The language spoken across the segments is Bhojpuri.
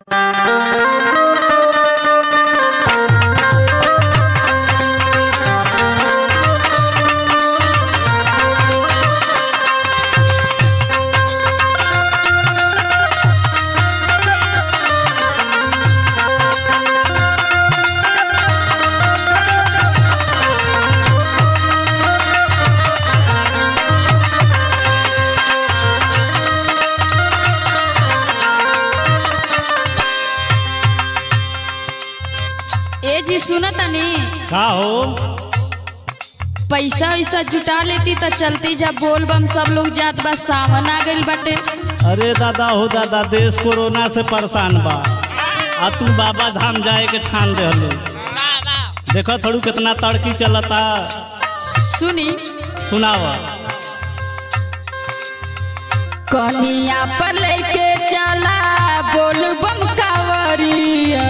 ए जी सुन तनी का हो पैसा वैसा जुटा लेती त चलती जा बोल बम सब लोग जात बा सावन आ गइल बाटे अरे दादा हो दादा देश कोरोना से परेशान बा आ तू बाबा धाम जाए के ठान दे देखो थोड़ू कितना तड़की चलता सुनी सुनाव कनिया पर लेके चला बोल बम कावरिया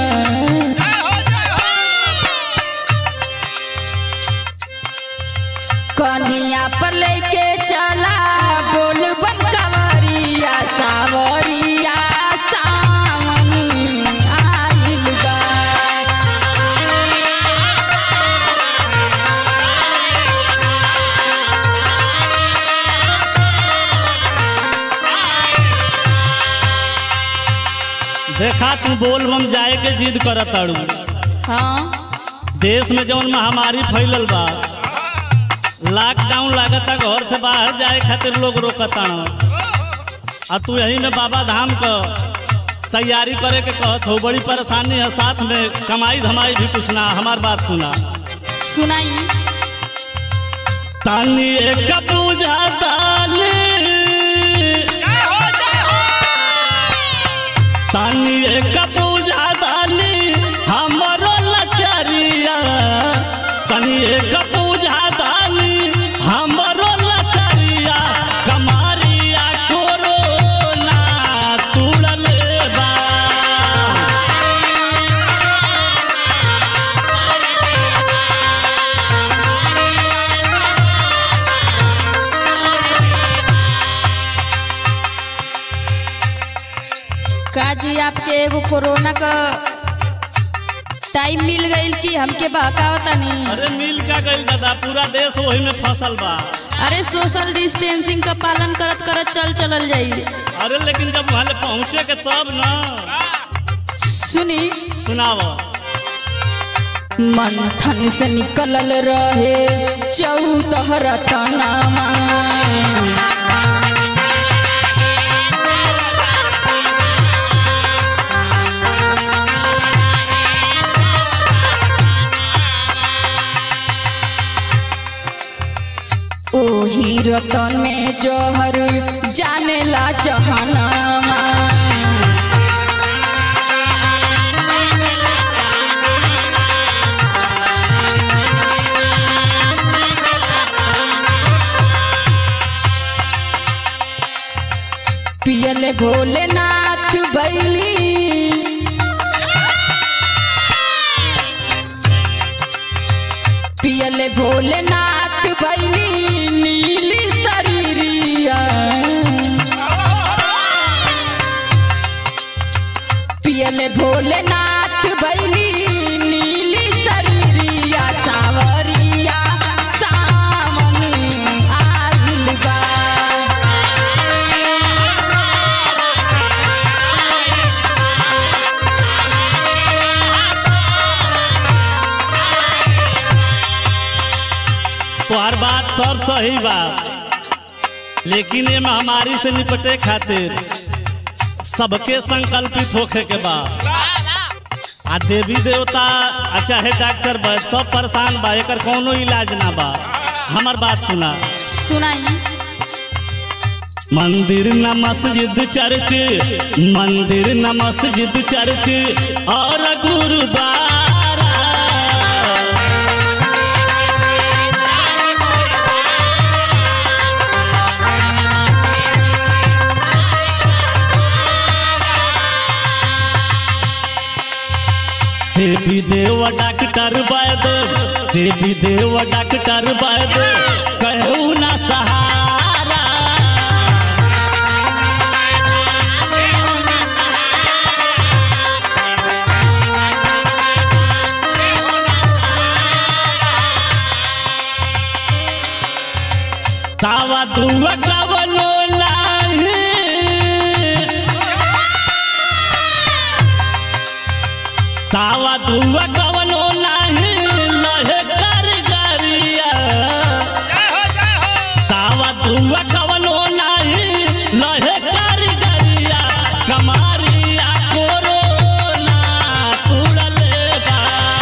कनिया पर लेके चला बोल बम कावरिया सावरिया सावन आइल बा देखा तू बोल बम जाए के जिद करत ताड़ू हाँ देश में जौन महामारी फैलल बा लॉकडाउन लागता घर से बाहर जाए खातिर लोग रोकता आ तू यही में बाबा धाम क तैयारी करे के कहत हो बड़ी परेशानी है साथ में कमाई धमाई भी कुछ ना हमार बात सुना सुनाई तानी एक पूजा ताली तानी एक पूजा ताली हमरो लचरिया तानी एक पूजा ताली हमरो लचरिया कमारिया कोरोना तुड़ल बा का जी आपके एगो कोरोना का टाइम मिल गईल कि हमके बहकावतनी अरे मिल का गइल दादा पूरा देश वही में फसल बा अरे सोशल डिस्टेंसिंग का पालन करत करत चल चलल जाई अरे लेकिन जब वहाँ पहुँचे के तब ना सुनी सुनाव मंथन से निकलल रहे चौदह रतनामा ओही रतन में जहर जानेला जहानामा पियले भोलेनाथ बैली पियले भोलेनाथ बैली नीली शरीरिया पियले भोलेनाथ बैली नीली शरीरिया सावरिया सावन आइल बा तोहर बात सब सही बा लेकिन ये महामारी से निपटे खातिर सबके संकल्पित होखे के बा आ देवी देवता आ चाहे डॉक्टर बा सब परेशान बा एकर कोनो इलाज ना बा हमार बात सुना सुनाई मंदिर न मस्जिद चर्च मंदिर न मस्जिद चर्च और गुरुद्वारा देवी देव डॉक्टर वैद देवी देव डॉक्टर वैद कहू ना सहारा तावा दुआ कवनो नाही तावा दुआ कवनो नाही लहे कारीगरिया तावा दुआ कवनो नाही लहे कारीगरिया कमारिया कोरोना तुड़ले बा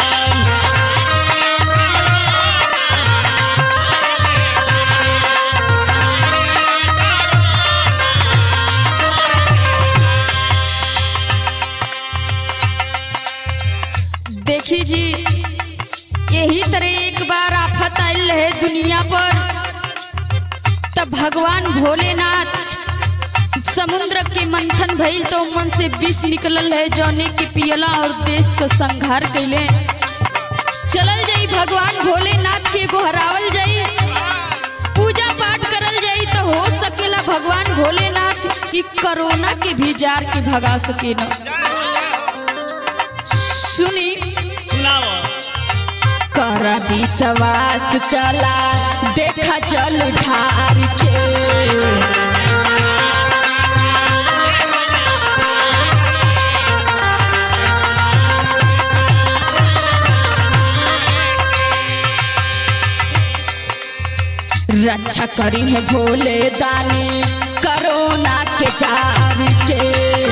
देखी जी यही तरह एक बार आफत आयल है दुनिया पर तब भगवान भोलेनाथ समुद्र के मंथन भइल तो मन से विष निकलल है जौने के पियला और देश को संहार कैले चलल जाई भगवान भोलेनाथ के गोहरावल जाई पूजा पाठ करल जाई तो हो सकेला भगवान भोलेनाथ ई कोरोना के भी जार के भगा सके न सुनी सुनाओ कर विश्वास चला देखा चल ढार के रक्षा करी है भोले दानी करोना के जार के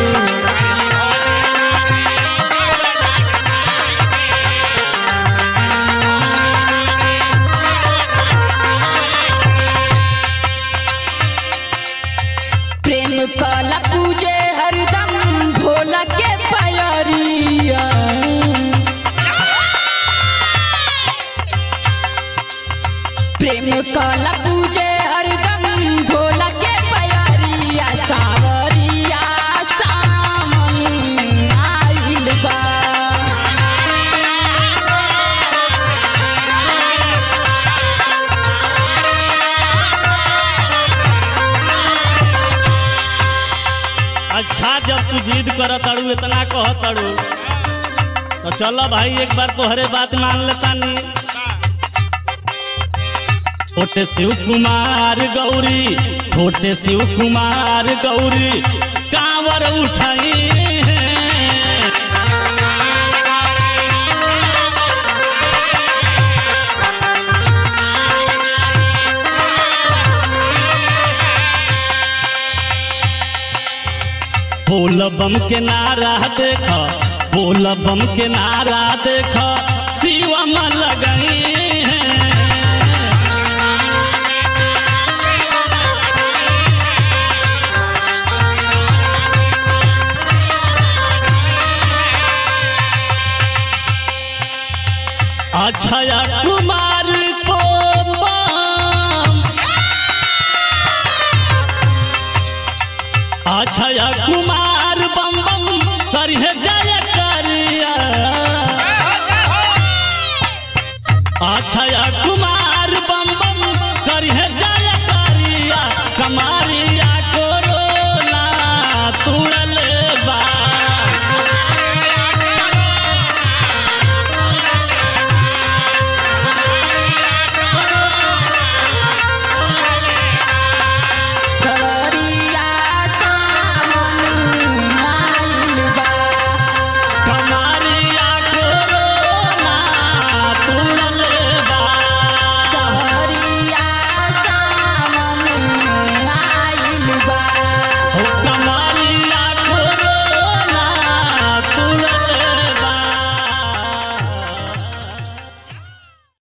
प्रेम कला पूजे हरदम भोला के पयरिया प्रेम कला पूजे हरदम भोला के पयरिया सावरिया सामनी आइल बा अच्छा जब तू जिद कर तड़ू इतना कह तड़ू तो चलो भाई एक बार तोहरे बात मान लेता नी छोटे शिव कुमार गौरी छोटे शिव कुमार गौरी कांवर उठाई है बोल बम के नारा देख बोल बम के नारा देख शिवम लगई है अक्षय कुमार को बम अक्षय कुमार बम बम करिए जय